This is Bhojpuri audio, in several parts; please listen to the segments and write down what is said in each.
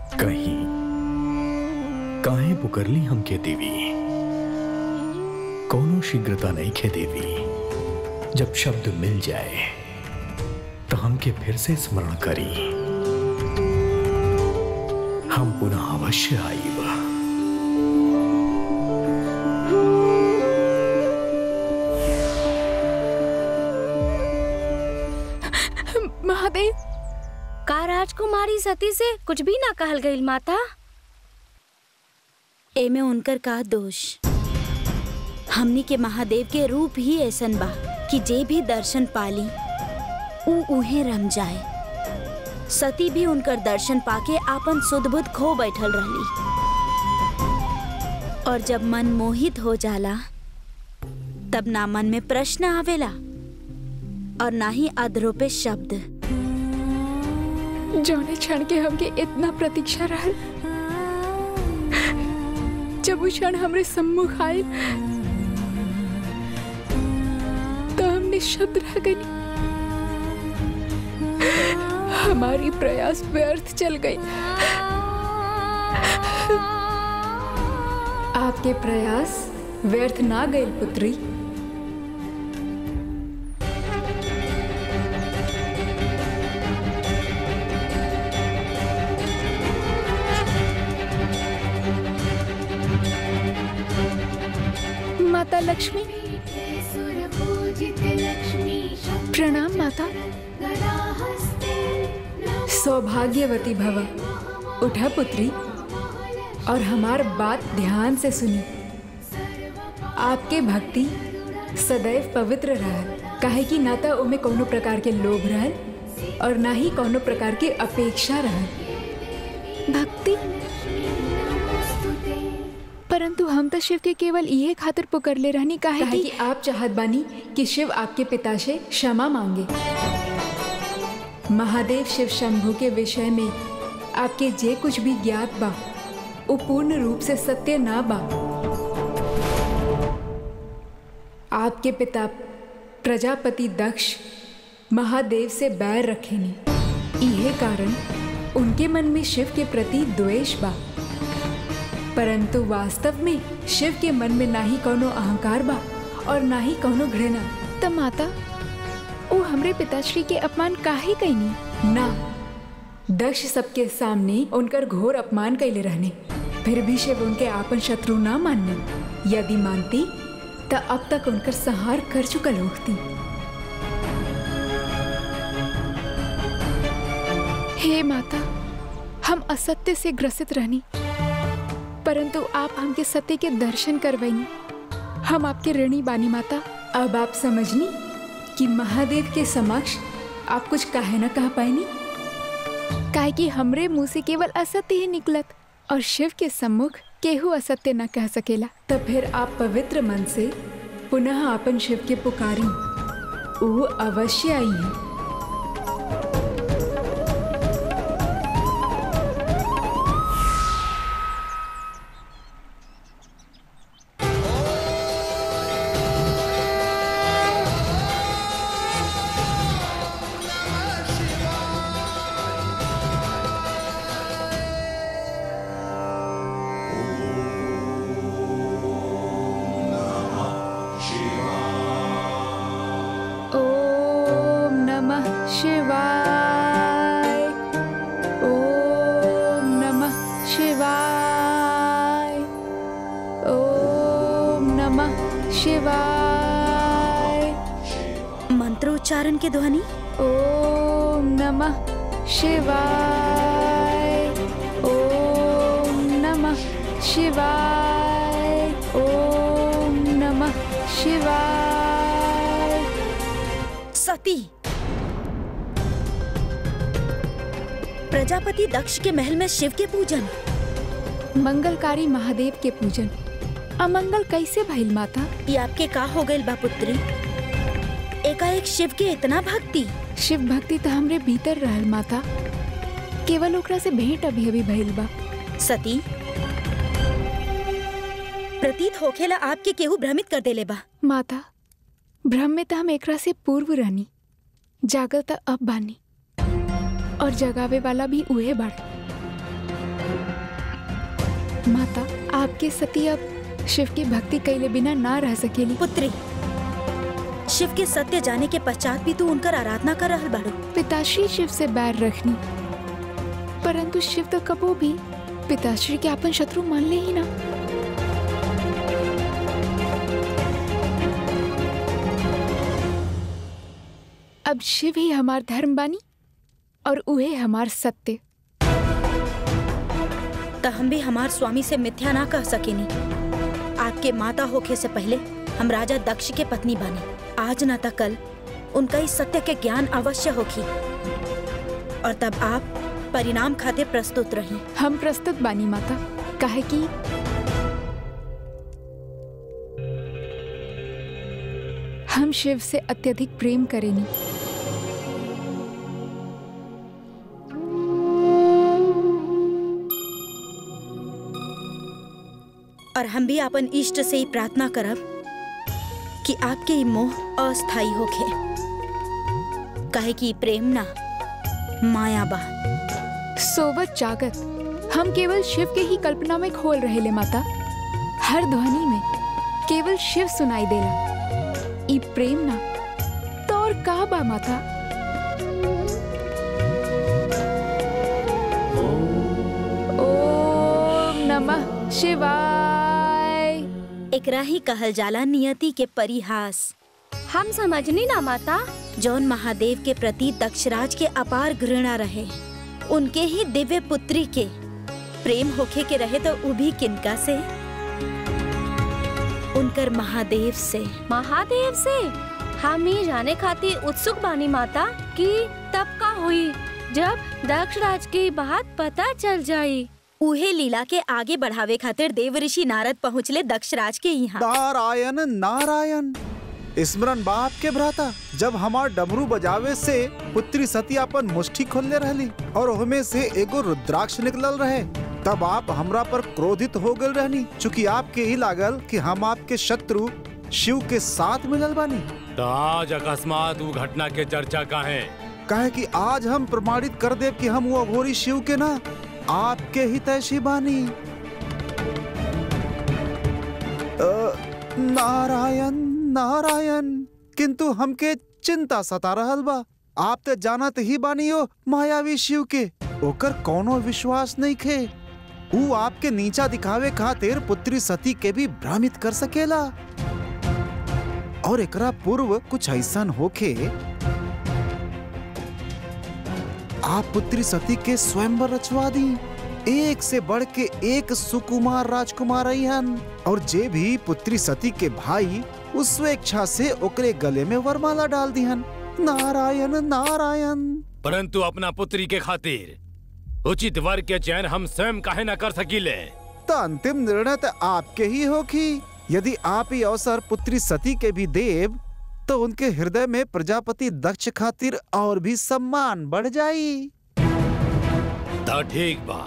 कहीं काहे पुकरली हमके देवी कोनो शीघ्रता नहीं खे देवी जब शब्द मिल जाए तो हमके फिर से स्मरण करी हम पुनः अवश्य आईब महादेव का राजकुमारी सती से कुछ भी ना कहल गईल माता एमे उनकर का दोष हमनी के महादेव के रूप ही ऐसन बा कि जे भी दर्शन पाली ऊ उहे रम जाए सती भी उनकर दर्शन पाके आपन सुध बुध खो बैठल रहली और जब मन मोहित हो जाला तब ना मन में प्रश्न आवेला और ना ही अधरों पे शब्द जौने क्षण के हमके इतना प्रतीक्षा रहल जब वो क्षण हमरे सम्मुख आए तो हम निशब्द रह गई हमारी प्रयास व्यर्थ चल गई आपके प्रयास व्यर्थ ना गए पुत्री माता लक्ष्मी प्रणाम माता सौभाग्यवती भव उठा पुत्री और हमार बात ध्यान से सुनी आपके भक्ति सदैव पवित्र रहल काहे कि ना तो उमे कोनो प्रकार के लोभ रहल और ना ही कोनो प्रकार के अपेक्षा रहल भक्ति परंतु हम तो शिव के केवल ये खातिर पुकर ले रहनी काहे कि, कि आप चाहत बानी कि शिव आपके पिता से क्षमा मांगे महादेव शिव शंभु के विषय में आपके जे कुछ भी ज्ञात बा वो पूर्ण रूप से सत्य ना बा आपके पिता प्रजापति दक्ष महादेव से बैर रखेनी इहे कारण उनके मन में शिव के प्रति द्वेष बा परंतु वास्तव में शिव के मन में ना ही कोनो अहंकार बा और ना ही कोनो घृणा त माता वो हमरे पिताश्री के अपमान काहे कैनी ना दक्ष सबके सामने उनकर घोर अपमान कैले रहने फिर भी शिव उनके आपन शत्रु ना मानने यदि मानती त अब तक उनकर संहार कर चुकल होती हे माता हम असत्य से ग्रसित रहनी परंतु आप हमके सत्य के दर्शन करवैनी हम आपके ऋणी बानी माता अब आप समझनी कि महादेव के समक्ष आप कुछ काहे ना कह पाएनी काहे कि हमरे मुंह से केवल असत्य ही निकलत और शिव के सम्मुख केहू असत्य न कह सकेला तब फिर आप पवित्र मन से पुनः आपन शिव के पुकारी वो अवश्य आई है ओम नमः शिवाय ओम नमः शिवाय ओम नमः शिवाय मंत्रोच्चारण के ध्वनि ओम नमः शिवाय ओम नमः शिवाय ओम नमः शिवाय सती प्रजापति दक्ष के महल में शिव के पूजन मंगलकारी महादेव के पूजन अमंगल कैसे भइल माता ये आपके का हो गइल बा पुत्री एकाएक शिव के इतना भक्ति शिव भक्ति तो हमरे भीतर रहल माता केवल ओकरा से भेंट अभी अभी भइल बा सती प्रतीत होखेला आपके केहू भ्रमित कर देले बा माता भ्रम में तो हम एकरा से पूर्व रहनी जागल त अब बानी और जगावे वाला भी उहे बाड़ माता आपके सती अब शिव की भक्ति कैले बिना ना रह सकेली पुत्री शिव के सत्य जाने के पश्चात भी तू उनकर आराधना कर रहल बाड़ू पिताश्री शिव से बैर रखनी परंतु शिव तो कबो भी पिताश्री के अपन शत्रु मान ले ही ना अब शिव ही हमार धर्म बानी और उहे हमार सत्य त हम भी हमार स्वामी से मिथ्या ना कह सकेनी आपके माता होखे से पहले हम राजा दक्ष के पत्नी बने आज न त कल उनका इस सत्य के ज्ञान अवश्य होगी और तब आप परिणाम खातिर प्रस्तुत रही हम प्रस्तुत बानी माता काहे कि हम शिव से अत्यधिक प्रेम करेनी और हम भी अपन इष्ट से ही प्रार्थना करब कि आपके ई मोह अस्थाई होखे काहे कि ई प्रेम ना माया बा सोवत जागत हम केवल शिव के ही कल्पना में खोल रहे ले माता हर ध्वनि में केवल शिव सुनाई देला ई प्रेम ना तो और का बा माता ओम नमः शिवाय एकरा ही कहल जाला नियति के परिहास हम समझनी ना माता जौन महादेव के प्रति दक्षराज के अपार घृणा रहे उनके ही दिव्य पुत्री के प्रेम होखे के रहे तो उ भी किनका से उनकर महादेव से महादेव से हम ये जाने खातिर उत्सुक बानी माता कि तब का हुई जब दक्ष राज की बात पता चल जाई उहे लीला के आगे बढ़ावे खातिर देव ऋषि नारद पहुँचले दक्षराज के यहाँ नारायण नारायण स्मरण बाप के भ्राता जब हमार डमरू बजावे से पुत्री सती अपन मुष्ठी खोलने रहली और ओहमे से एगो रुद्राक्ष निकलल रहे तब आप हमरा पर क्रोधित हो गल रहनी चूंकि आपके ही लागल कि हम आपके शत्रु शिव के साथ मिलल बानी तो आज अकस्मात वो घटना के चर्चा का है कहे कि आज हम प्रमाणित कर देव कि हम वो अघोरी शिव के ना आपके ही तैशी बानी अ, नारायण नारायण किंतु हमके चिंता सता रहल बा आप ते जानत ही बानी हो मायावी शिव के ओकर कोनो विश्वास नहीं खे ऊ आपके नीचा दिखावे खातिर पुत्री सती के भी भ्रमित कर सकेला और एकरा पूर्व कुछ ऐसन होखे आप पुत्री सती के स्वयंवर रचवा दी एक से बढ़ के एक सुकुमार राजकुमार हन और जे भी पुत्री सती के भाई उस स्वेच्छा से ओकरे गले में वरमाला डाल दिहन नारायण नारायण परंतु अपना पुत्री के खातिर उचित वर के चयन हम स्वयं काहे न कर सकीले तो अंतिम निर्णय तो आपके ही होगी यदि आप ही अवसर पुत्री सती के भी देव तो उनके हृदय में प्रजापति दक्ष खातिर और भी सम्मान बढ़ जाई तो ठीक बा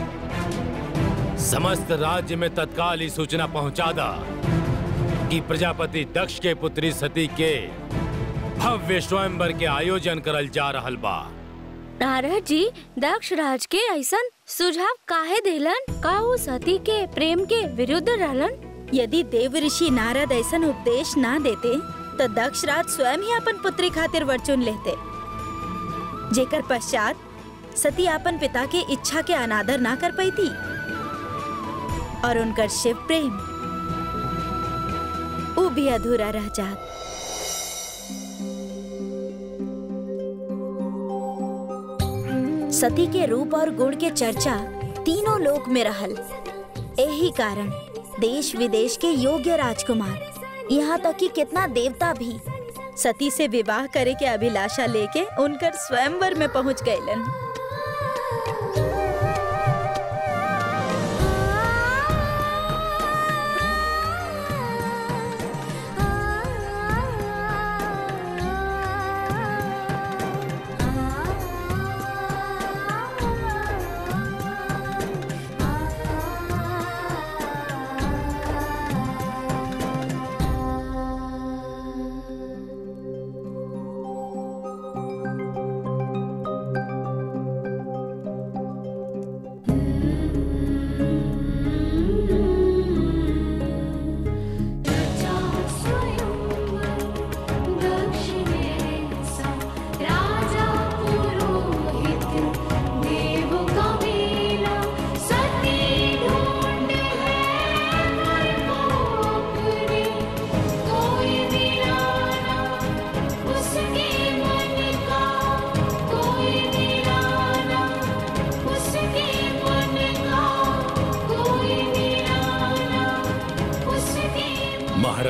समस्त राज्य में तत्काल ही सूचना पहुंचा दा कि प्रजापति दक्ष के पुत्री सती के भव्य स्वयंवर के आयोजन करल जा रहल बा नारद जी दक्ष राज के ऐसन सुझाव काहे देलन का वो सती के प्रेम के विरुद्ध रहलन यदि देव ऋषि नारद ऐसन उपदेश ना देते तो दक्ष राज स्वयं ही अपन पुत्री खातिर वर चुन लेते जेकर पश्चात सती अपन पिता के इच्छा के अनादर ना कर पाई और उनकर शिव प्रेम वो भी अधूरा रह जात सती के रूप और गुण के चर्चा तीनों लोक में रहल यही कारण देश विदेश के योग्य राजकुमार यहाँ तक कि कितना देवता भी सती से विवाह करे के अभिलाषा लेके उनकर स्वयंवर में पहुंच गएलन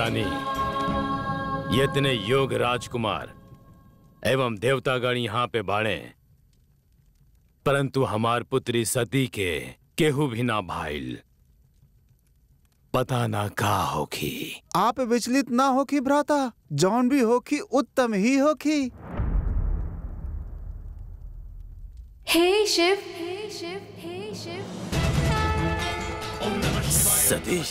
जानी ये इतने योग राजकुमार एवं देवतागण यहाँ पे बाड़े परंतु हमार पुत्री सती के केहू भी ना भाईल पता ना का होखी आप विचलित ना होखी भ्राता जौन भी होखी उत्तम ही होखी हे शिव हे शिव हे शिव सतीश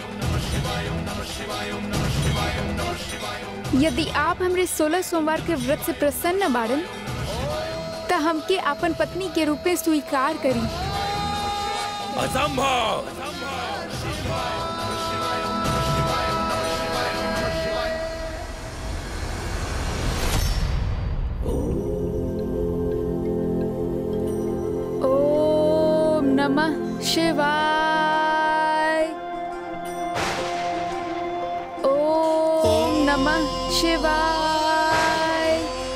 यदि आप हमरे सोलह सोमवार के व्रत से प्रसन्न बाड़न त हमके आपन पत्नी के रूप में स्वीकार करी असंभव ओम नमः शिवाय ओम नमः शिवाय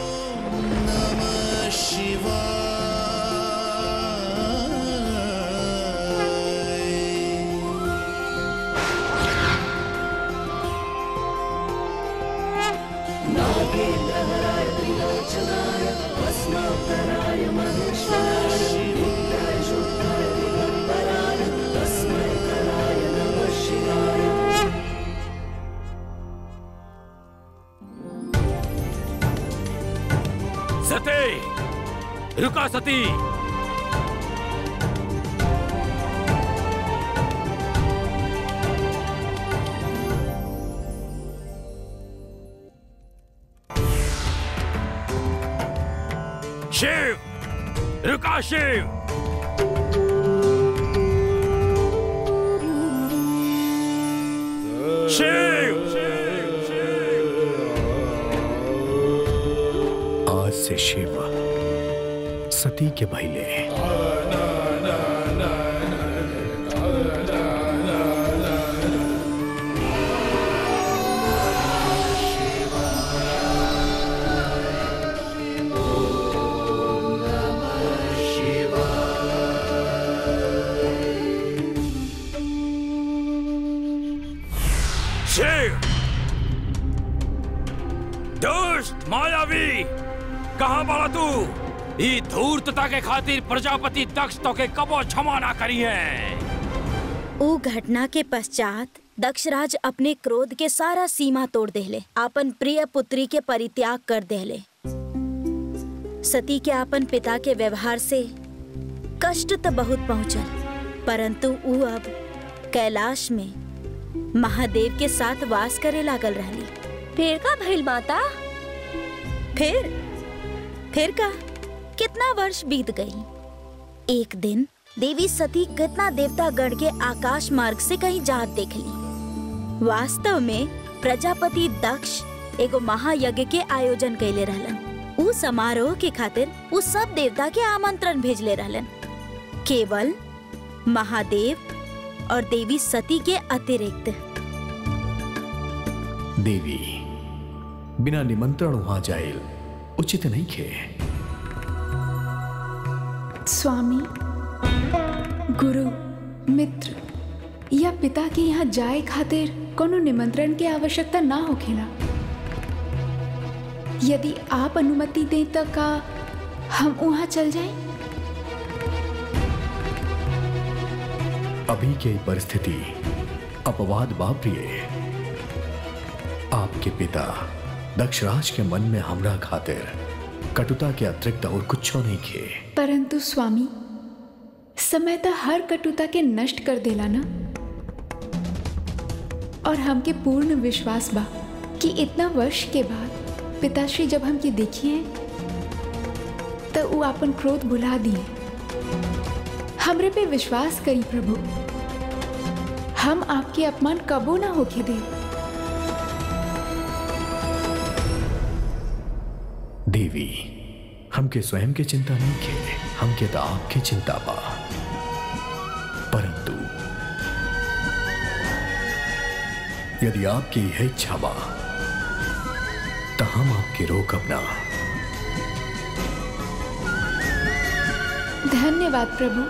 सती रुका सती शिव रुका शिव शिव आज से शिव सती के भैले शिव दुष्ट मायावी कहाँ बाला तू ई धूर्तता के खातिर प्रजापति दक्ष तो के कबो क्षमा ना करी है ऊ घटना के पश्चात दक्षराज अपने क्रोध के सारा सीमा तोड़ देले आपन प्रिय पुत्री के परित्याग कर देले सती के आपन पिता के व्यवहार से कष्ट तो बहुत पहुंचल परंतु ऊ अब कैलाश में महादेव के साथ वास करे लागल रहली फिर का भइल माता फिर फिर का कितना वर्ष बीत गई एक दिन देवी सती कितना देवता गण के आकाश मार्ग से कहीं जात देख ली वास्तव में प्रजापति दक्ष एगो महायज्ञ के आयोजन कैले रहलन उ समारोह के खातिर उ सब देवता के आमंत्रण भेजले रहलन केवल महादेव और देवी सती के अतिरिक्त देवी बिना निमंत्रण वहां जाइल उचित नहीं खे स्वामी गुरु मित्र या पिता के यहाँ जाए खातिर कोनो निमंत्रण के आवश्यकता ना होखेला यदि आप अनुमति दें तो का हम वहाँ चल जाएं? अभी की परिस्थिति अपवाद बाप्रिय आपके पिता दक्षराज के मन में हमरा खातिर कटुता के अतिरिक्त और कुछ नहीं खे परंतु स्वामी समय तो हर कटुता के नष्ट कर देला ना और हमके पूर्ण विश्वास बा कि इतना वर्ष के बाद पिताश्री जब हमके देखिए तो वो अपन क्रोध भुला दिए हमरे पे विश्वास करी प्रभु हम आपके अपमान कबो ना होके दे देवी हमके स्वयं के चिंता नहीं खे हमके तो आपकी चिंता बा परंतु यदि आपकी यह इच्छा बा तो हम आपकी रोक अपना धन्यवाद प्रभु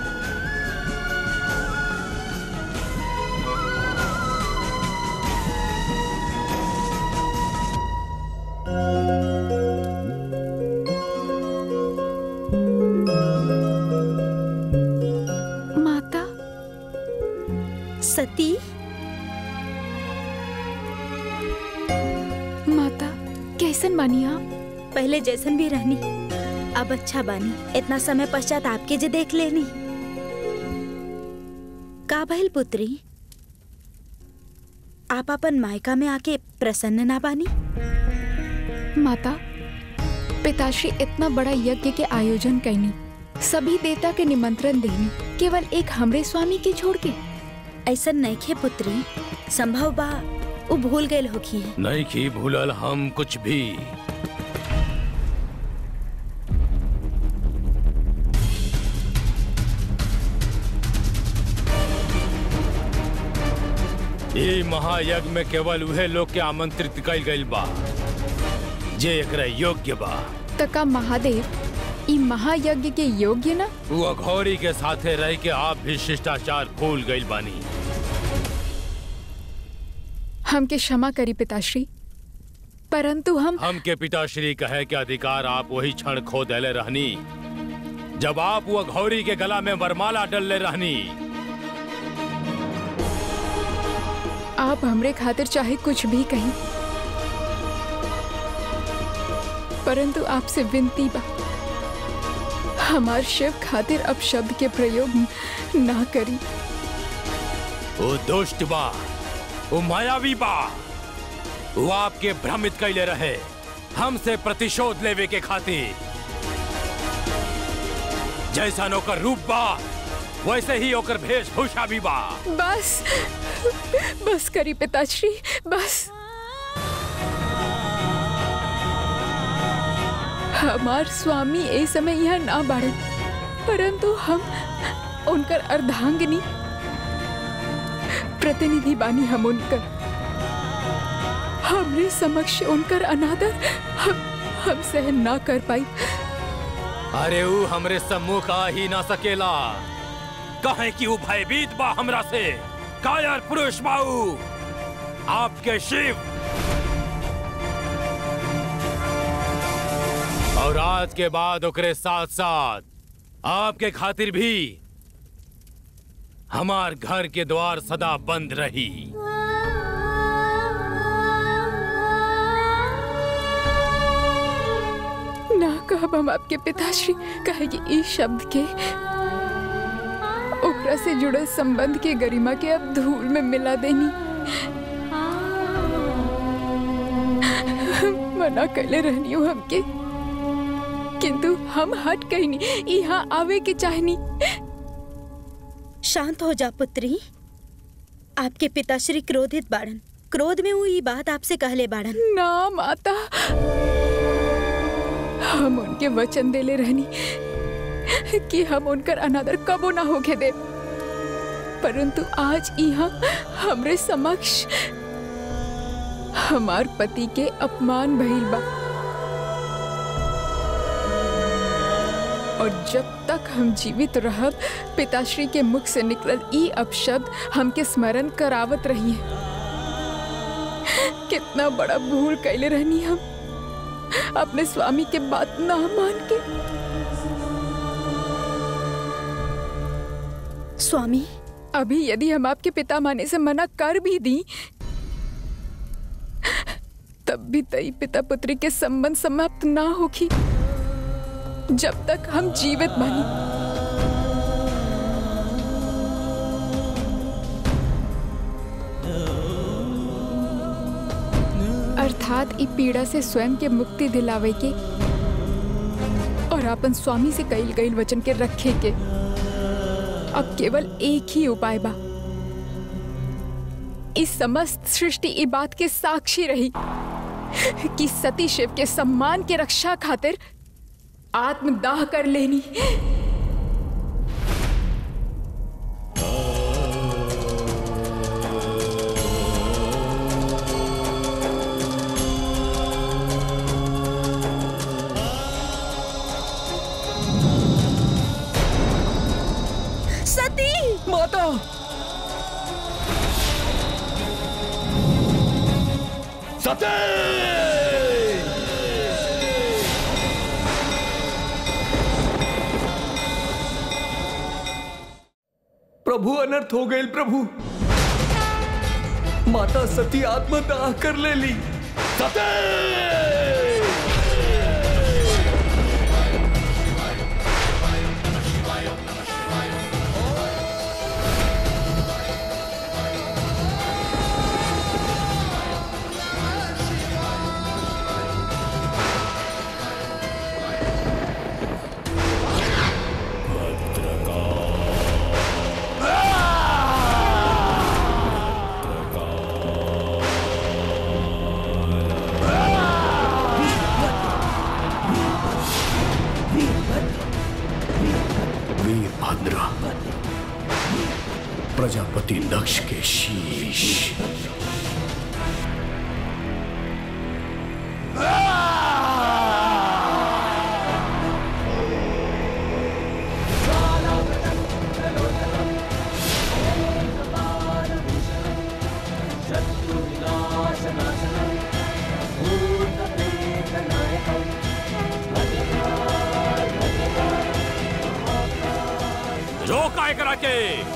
सती माता कैसन बानी आप पहले जैसन भी रहनी अब अच्छा बानी इतना समय पश्चात आपके जे देख लेनी का भइल पुत्री आप अपन मायका में आके प्रसन्न ना बानी माता पिताश्री इतना बड़ा यज्ञ के आयोजन कैनी सभी देवता के निमंत्रण देनी केवल एक हमरे स्वामी के छोड़ के ऐसा नइखे पुत्री संभव बा वो भूल गए होखी है नहीं की भूलल हम कुछ भी ये महायज्ञ में केवल उहे लोग के आमंत्रित कइल गइल बा जे एकरा योग्य बा तका महादेव ई महायज्ञ के योग्य ना वो अघौरी के साथे रह के आप भी शिष्टाचार भूल गइल बानी हमके क्षमा करी पिताश्री परंतु हम हम के पिताश्री कहे के अधिकार आप वही क्षण खो देले रहनी जब आप वो घौरी के गला में वरमाला डलले रहनी आप हमरे खातिर चाहे कुछ भी कहीं परंतु आपसे विनती बा हमार शिव खातिर अब शब्द के प्रयोग ना करी वो दुष्ट बा वो मायावी बा वो आपके भ्रमित कैले रहे हमसे प्रतिशोध लेवे के खातिर जैसा नौकर रूप बा वैसे ही ओकर वेशभूषा भी बा बस बस करी पिताश्री बस हमार स्वामी ए समय यहाँ ना बाड़न परंतु हम उनकर अर्धांगिनी प्रतिनिधि बानी हम उनकर हमरे समक्ष उनकर अनादर हम हम सहन ना कर पाई अरे वो हमरे सम्मुख आ ही ना सकेला कहे कि वो भयभीत बा हमरा से कायर पुरुष बाऊ आपके शिव और आज के बाद ओकरे साथ साथ आपके खातिर भी हमार घर के द्वार सदा बंद रही ना कहब हम आपके पिताश्री कहेगी इस शब्द के ओकरा से जुड़ल संबंध के गरिमा के अब धूल में मिला देनी मना कैले रहनी हूँ हमके किंतु हम हट गई नहीं यहाँ आवे के चाहनी शांत हो जा पुत्री आपके पिताश्री क्रोधित बाड़न क्रोध में वो ये बात आपसे कहले बाड़न ना माता हम उनके वचन देले रहनी कि हम उनकर अनादर कबो ना होके दे परंतु आज यहाँ हमरे समक्ष हमार पति के अपमान भइल बा और जब तक हम जीवित रहब पिताश्री के मुख से निकलल ई अपशब्द हमके स्मरण करावत रही है कितना बड़ा भूल कैले रहनी हम अपने स्वामी के बात ना मान के स्वामी अभी यदि हम आपके पिता माने से मना कर भी दी तब भी तई पिता पुत्री के संबंध समाप्त ना होगी जब तक हम जीवित बनी अर्थात ई पीड़ा से स्वयं के मुक्ति दिलावे के और अपन स्वामी से कईल गईल वचन के रखे के अब केवल एक ही उपाय बा इस समस्त सृष्टि ई बात के साक्षी रही कि सती शिव के सम्मान के रक्षा खातिर आत्मदाह कर लेनी सती माता प्रभु अनर्थ हो गए प्रभु माता सती आत्मदाह कर ले ली वीरभद्र प्रजापति दक्ष के शीश जो काय करा के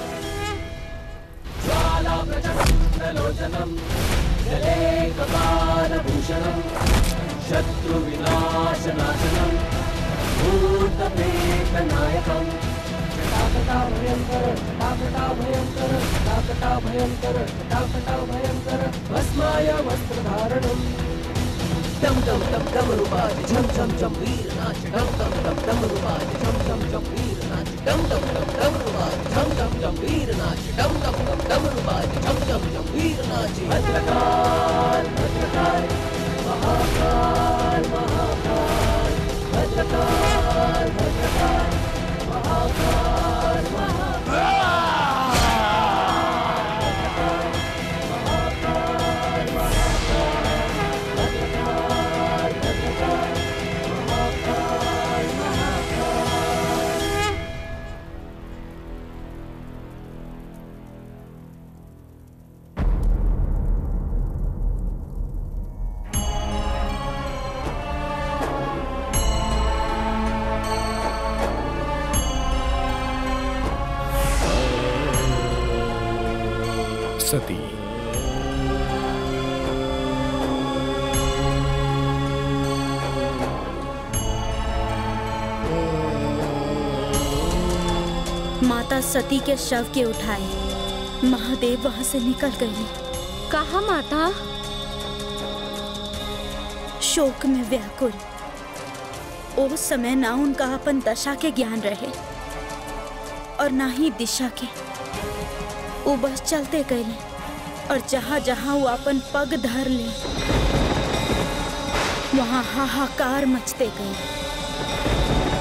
सती माता सती के शव के उठाए महादेव वहां से निकल गए कहा माता शोक में व्याकुल उस समय ना उनका अपन दशा के ज्ञान रहे और ना ही दिशा के वो बस चलते गए और जहां जहां वो अपन पग धर ले वहां हाहाकार मचते गए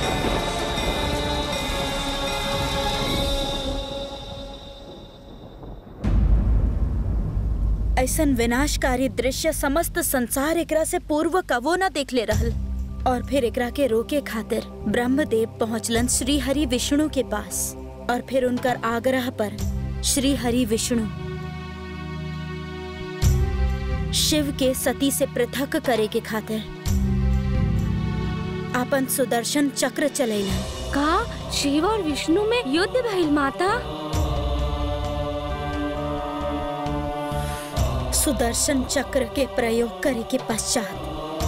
ऐसन विनाशकारी दृश्य समस्त संसार एकरा से पूर्व कवो न देख ले रहल और फिर एकरा के रोके खातिर ब्रह्मदेव पहुंचलन श्री हरि विष्णु के पास और फिर उनकर आग्रह पर श्री हरि विष्णु शिव के सती से पृथक करे के खातिर अपन सुदर्शन चक्र चलेलन का शिव और विष्णु में युद्ध भइल माता सुदर्शन चक्र के प्रयोग करे के पश्चात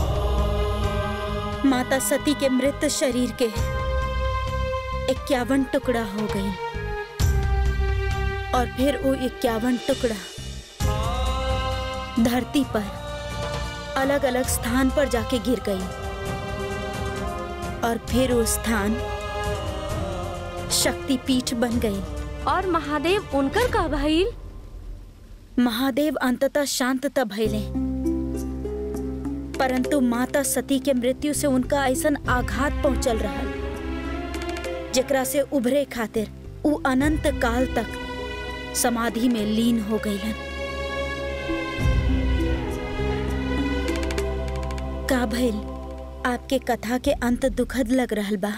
माता सती के मृत शरीर के इक्यावन टुकड़ा हो गई और फिर वो इक्यावन टुकड़ा धरती पर अलग अलग स्थान पर जाके गिर गई और फिर वो स्थान शक्ति पीठ बन गई और महादेव उनकर का भइल महादेव अंततः शांत तब भइले परंतु माता सती के मृत्यु से उनका ऐसन आघात पहुंचल रहा जेकरा से उभरे खातिर उ अनंत काल तक समाधि में लीन हो गईलन का भइल आपके कथा के अंत दुखद लग रहल बा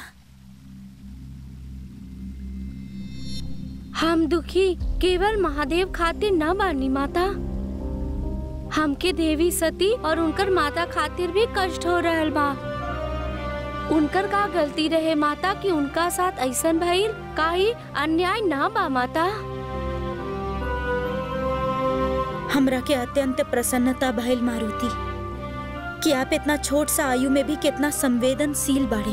हम दुखी केवल महादेव खातिर न बानी माता हमके देवी सती और उनकर माता खातिर भी कष्ट हो रहल बा उनकर का गलती रहे माता कि उनका साथ ऐसन भइल का ही अन्याय ना बा माता हमरा के अत्यंत प्रसन्नता भइल मारुति कि आप इतना छोट सा आयु में भी कितना संवेदनशील बाड़े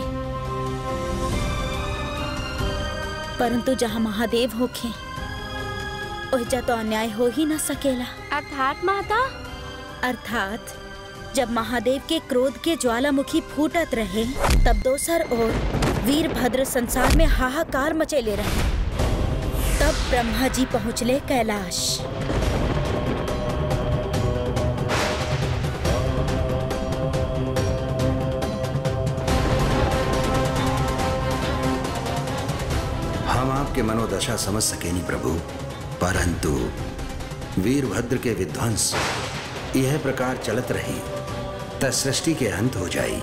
परंतु जहाँ महादेव होखे ओहिजा तो अन्याय हो ही न सकेला अर्थात माता अर्थात जब महादेव के क्रोध के ज्वालामुखी फूटत रहे तब दोसर ओर वीरभद्र संसार में हाहाकार मचेले रहे तब ब्रह्मा जी पहुँचले कैलाश हम आपके मनोदशा समझ सके नहीं प्रभु परंतु वीरभद्र के विध्वंस यह प्रकार चलत रही त सृष्टि के अंत हो जाई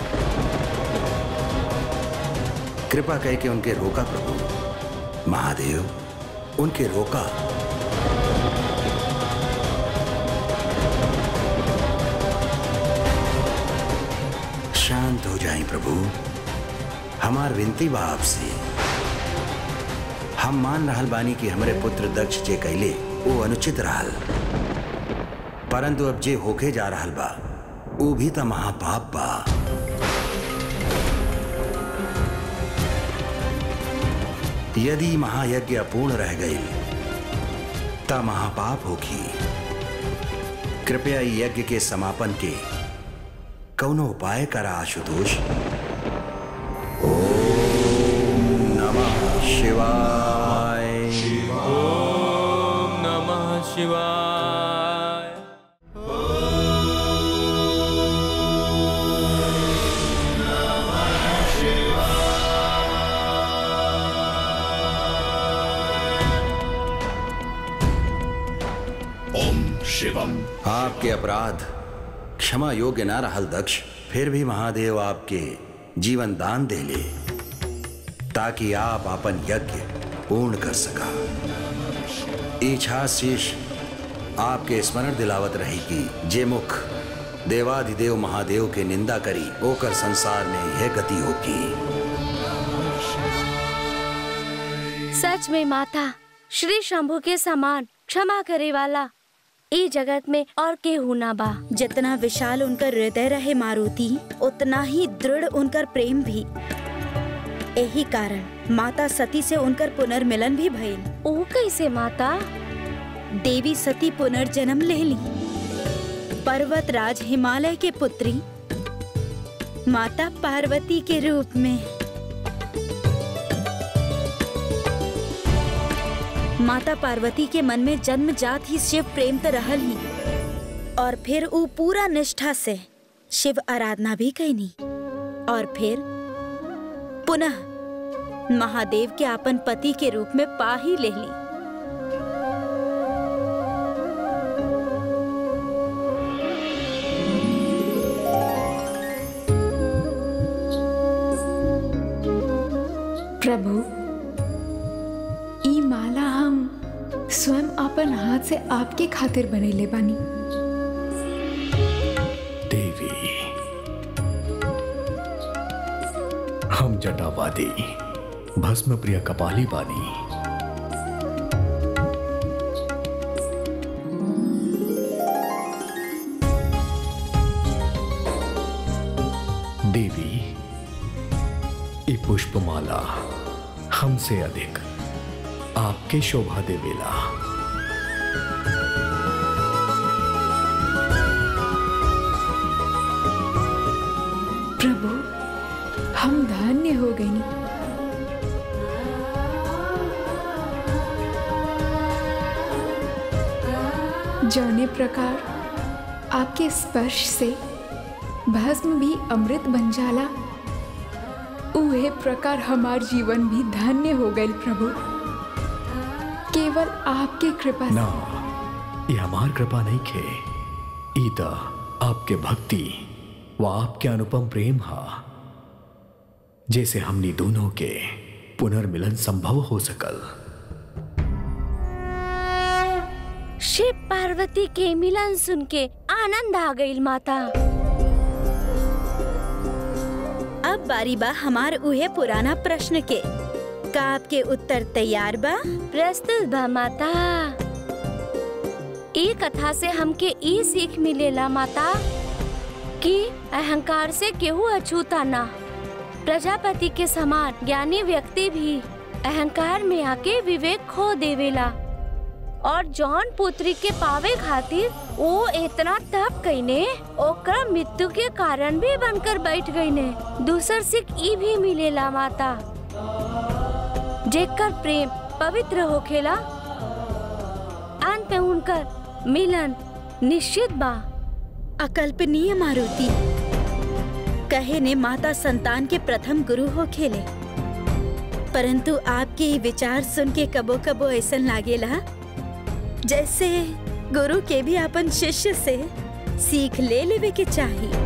कृपा कह के उनके रोका प्रभु महादेव उनके रोका शांत हो जाएं प्रभु हमार विनती बा आपसे हम मान रहल बानी कि हमरे पुत्र दक्ष जे कैले वो अनुचित रहल परंतु अब जे होके जा रहल बा वो भी त महापाप बा यदि महायज्ञ अपूर्ण रह गई त महापाप होगी कृपया ई यज्ञ के समापन के कौनो उपाय करा आशुतोष ओम नमः शिवाय ओम नमः शिवाय आपके अपराध क्षमा योग्य ना रहल दक्ष फिर भी महादेव आपके जीवन दान दे ले ताकि आप अपन यज्ञ पूर्ण कर सका इच्छा शीश आपके स्मरण दिलावत रहेगी जे मुख देवाधिदेव महादेव के निंदा करी ओकर संसार में यह गति होगी सच में माता श्री शंभु के समान क्षमा करे वाला ई जगत में और केहू ना बा जितना विशाल उनकर हृदय रहे मारुति उतना ही दृढ़ उनकर प्रेम भी यही कारण माता सती से उनकर पुनर्मिलन भी भइल ओ कैसे माता देवी सती पुनर्जन्म ले ली पर्वत राज हिमालय के पुत्री माता पार्वती के रूप में माता पार्वती के मन में जन्मजात ही शिव प्रेम तो रहल ही और फिर ऊ पूरा निष्ठा से शिव आराधना भी कैनी और फिर पुनः महादेव के आपन पति के रूप में पा ही ले ली प्रभु ई माला हम स्वयं अपन हाथ से आपके खातिर बनैले बानी देवी हम जटावादी भस्म प्रिय कपाली बानी देवी ये पुष्पमाला हमसे अधिक आपके शोभा देवेला प्रभु हम धन्य हो गई जौने प्रकार आपके स्पर्श से भस्म भी अमृत बन जाला उहे प्रकार हमार जीवन भी धन्य हो गई प्रभु केवल आपके कृपा से ना ये हमार कृपा नहीं खे ई त आपके भक्ति व आपके अनुपम प्रेम हा जैसे हमनी दोनों के पुनर्मिलन संभव हो सकल शिव पार्वती के मिलन सुन के आनंद आ गईल माता अब बारी बा हमार उहे पुराना प्रश्न के का आपके उत्तर तैयार बा प्रस्तुत बा माता ई कथा से हमके ई सीख मिलेला माता कि अहंकार से केहू अछूता ना प्रजापति के समान ज्ञानी व्यक्ति भी अहंकार में आके विवेक खो देवेला और जौन पुत्री के पावे खातिर वो इतना तप कईने ओकरा मृत्यु के कारण भी बनकर बैठ गईने दूसर सिख ई भी मिलेला माता जेकर प्रेम पवित्र होखेला अंत में उनकर मिलन निश्चित बा अकल्पनीय मारुति कहे ने माता संतान के प्रथम गुरु हो खेले परंतु आपके ये विचार सुन के कबो कबो ऐसा लागेला जैसे गुरु के भी अपन शिष्य से सीख ले लेवे के चाहिए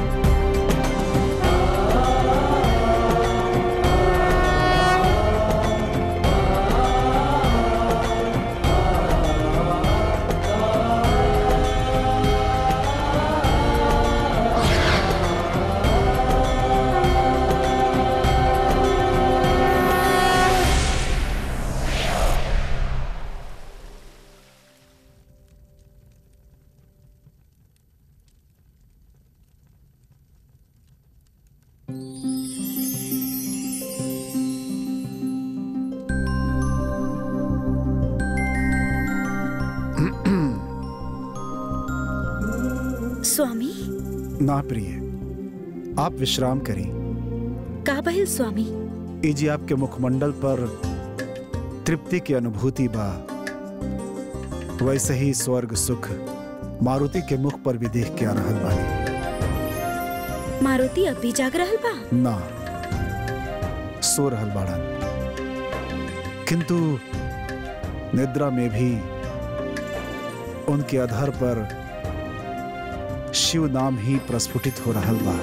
स्वामी ना प्रिय आप विश्राम करें का बहिल स्वामी ई जी आपके मुखमंडल पर तृप्ति की अनुभूति बा वैसे ही स्वर्ग सुख मारुति के मुख पर भी देख के आ रहल बानी मारुति अब भी जाग रहल बा ना सो रहल बाड़न किंतु निद्रा में भी उनके अधर पर शिव नाम ही प्रस्फुटित हो रहल बा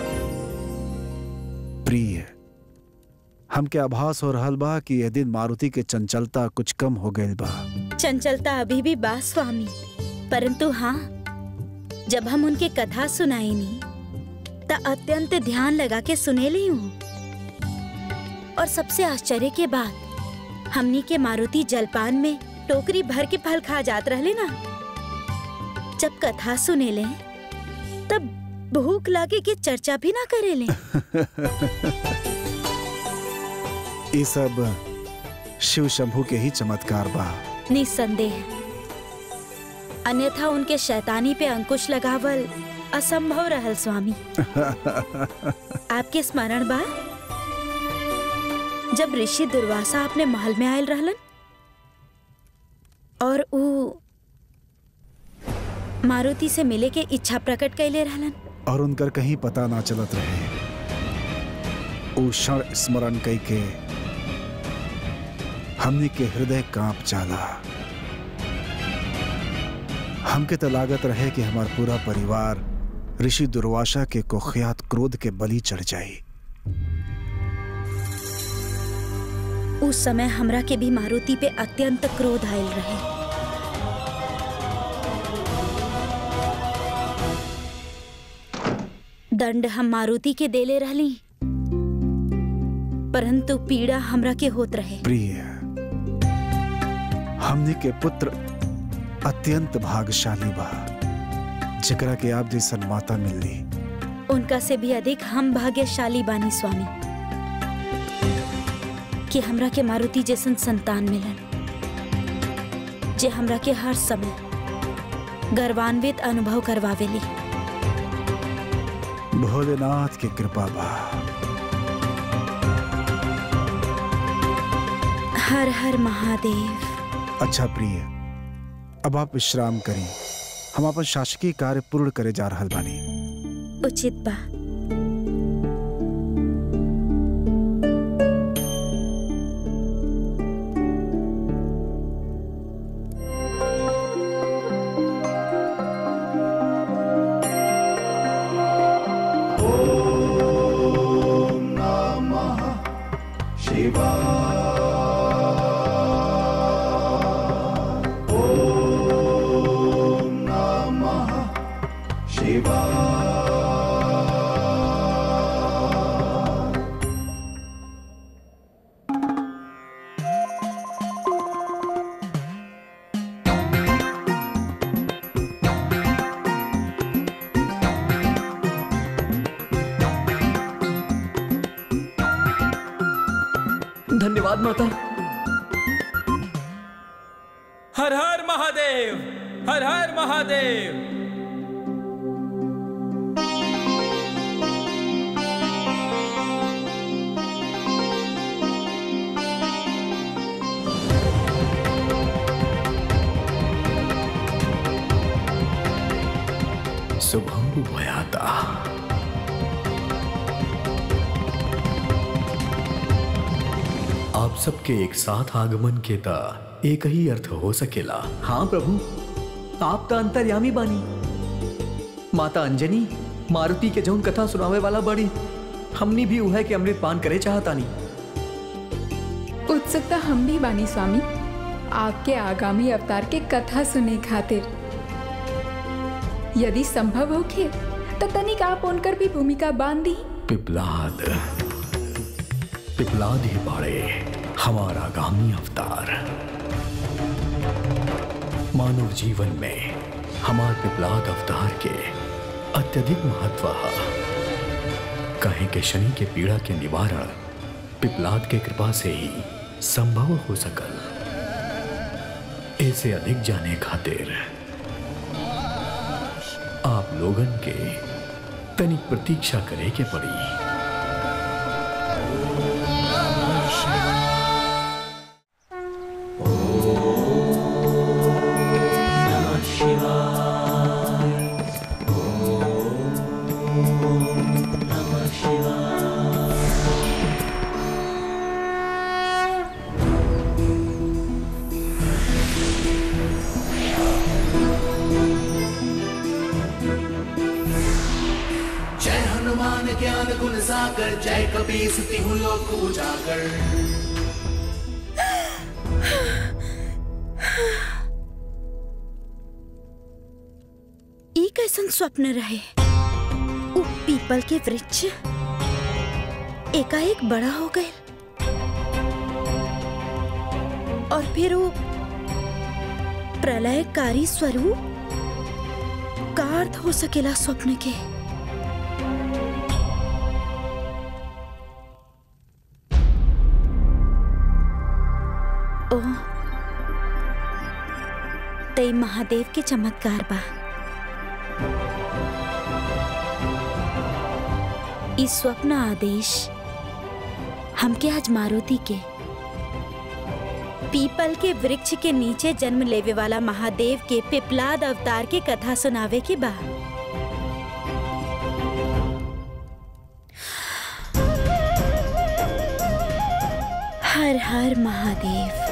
प्रिय हमके आभास हो रहल बा कि यह दिन मारुति के चंचलता कुछ कम हो गई बा चंचलता अभी भी बा स्वामी परंतु हाँ जब हम उनके कथा सुनाईनी त अत्यंत ध्यान लगा के सुने ली हूँ और सबसे आश्चर्य के बाद हमनी के मारुति जलपान में टोकरी भर के फल खा जात रहले ना जब कथा सुने ले तब भूख लागे के चर्चा भी ना करे ले ये सब शिव शंभु के ही चमत्कार बा निसंदेह अन्यथा उनके शैतानी पे अंकुश लगावल असंभव रहल स्वामी आपके स्मरण बा जब ऋषि दुर्वासा अपने महल में आयल रहलन और ऊ मारुति से मिले के इच्छा प्रकट कैले रहलन और उनकर कहीं पता ना चलत रहे ऊ क्षण स्मरण कई के हमने के हृदय कांप जाला हमके तो लागत रहे कि हमार पूरा परिवार ऋषि दुर्वासा के कुख्यात क्रोध के बलि चढ़ जाई उस समय हमरा के भी मारुति पे अत्यंत क्रोध आयल रहे दंड हम मारुति के देले रहली परंतु पीड़ा हमरा के होत रहे प्रिय हमने के पुत्र अत्यंत भाग्यशाली बा जकरा के आप जैसन माता मिलली उनका से भी अधिक हम भाग्यशाली बानी स्वामी कि हमरा के मारुति जैसन संतान मिलन जे हमरा के हर समय गर्वान्वित अनुभव करवावेली भोलेनाथ की कृपा बा हर हर महादेव अच्छा प्रिय अब आप विश्राम करें हम अपन शासकीय कार्य पूर्ण करे जा रहल बानी उचित बा धन्यवाद माता हर हर महादेव हर हर महादेव शुभम भयाता आप सबके एक साथ आगमन के ता एक ही अर्थ हो सकेला हाँ प्रभु आप तो अंतर्यामी बानी माता अंजनी मारुति के जौन कथा सुनावे वाला बड़ी हमनी भी उहे के अमृत पान करे चाहतानी उत्सुकता हम भी बानी स्वामी आपके आगामी अवतार के कथा सुने खातिर यदि संभव होखे तो तनिक आप उनकर भी भूमिका बांध दी पिपलाद पिपलाद ही बाड़े हमारा आगामी अवतार मानव जीवन में हमार पिपलाद अवतार के अत्यधिक महत्व है कहें कि शनि के पीड़ा के निवारण पिपलाद के कृपा से ही संभव हो सकल ऐसे अधिक जाने खातिर आप लोगन के तनिक प्रतीक्षा करे के पड़ी जय हनुमान ज्ञान गुण सागर जय कपी सुति हूँ लोक उजागर ई कैसन स्वप्न रहे उ पीपल के वृक्ष एकाएक बड़ा हो गए और फिर वो प्रलयकारी स्वरूप का अर्थ हो सकेला स्वप्न के ओ तई महादेव के चमत्कार बा इस स्वप्न आदेश हमके आज मारुति के पीपल के वृक्ष के नीचे जन्म लेवे वाला महादेव के पिपलाद अवतार के कथा सुनावे के बा हर हर महादेव